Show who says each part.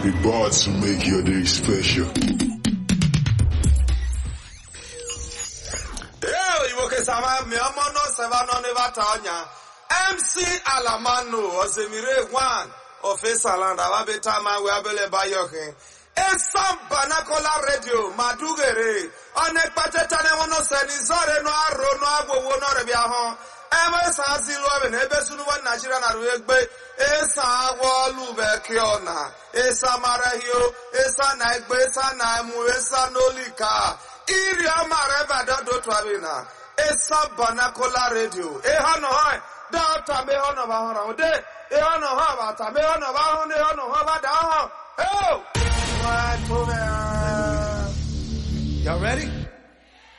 Speaker 1: We bought to make your day special.
Speaker 2: Ee, Igbo kesama mi ọmọ náà sẹ́fà náà ní bàtà ọ̀nyà. MC Alamanu Osemire One Ofisa Landa Wabita Manwe Abele Bayokin. Esam Banakola Radio Madugere. Ọ̀nà ìpàtẹ́tà ni wọ́n náà sẹ́ni zọ́ọ̀rẹ́ náà àrò náà agbowó náà rẹ̀ bí ahọ́n. Ebe sa si lu ọbẹ na ebe sunu wọn Nigeria na ru egbe. Esa awọ olubẹ kí ọ̀nà. Esa marahio. Esa na egbe. Esa na emu. Esa n'olika. Iri ọma rẹ̀ bàdọ́ dòtú abina. Esa Banakola Radio. Eha nọ hàn. Dọ́ọ̀tà mi hàn nọ bá hàn rà. Òde. Eha nọ hàn bàtà mi hàn nọ bá hàn. Eha nọ hàn bá dà hàn. Eo! Wọ́n tó bẹ́ẹ̀.
Speaker 3: Y'all ready?